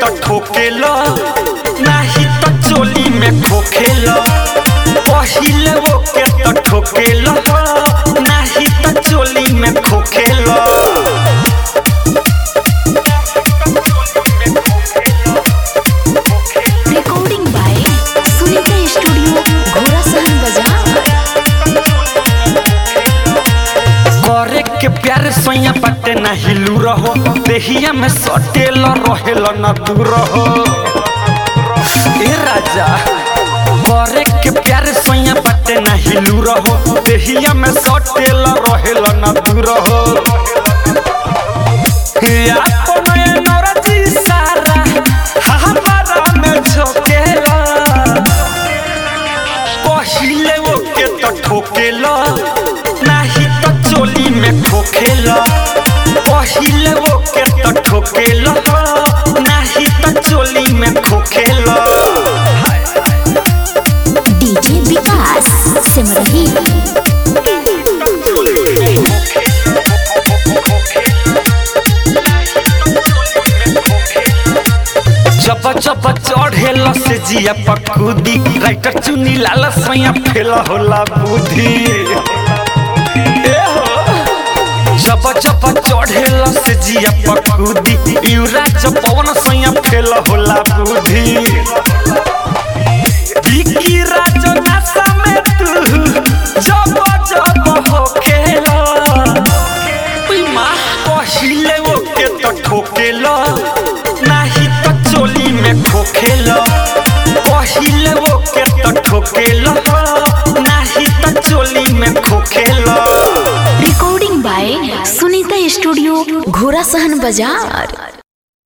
तो ठोकेला नाही तो चोली में खोखेला पहिले वो के तो ठोकेला नाही तो चोली में खोखेला recording by Sunita studio Ghorasahan बाजार करे के प्यार सोया पटे ना हिलू रहो देहिया में सटेल रहेल न दूर रहो ए राजा करे के प्यार सोया पटे ना हिलू रहो देहिया में सटेल रहेल न दूर रहो अपन एनर्जी सारा हमारा में झोंकेला पहिले वो के तो ठोकेला नाही तो चोली में खोखेला पहिले वो के तो ठोकेला नाही तो चोली में खोखेला डीजे विकास सिमरही जब जब चढ़ेला से जिया पकुदी राइटर चुनी लाला सैया फेला होला बुद्धि ए हो जब जब चढ़ेला से जिया पकुदी युरा जब पवन सैया फेला होला बुद्धि बिकी राजो नशा में तू जब जब हो खेला उई माँ पहिले वो के तो ठोकेला नाही तो चोली में खोखेला पहिले वो के तो ठोकेला नाही तो चोली में खोखेला recording by Sunita studio Ghorasahan बाजार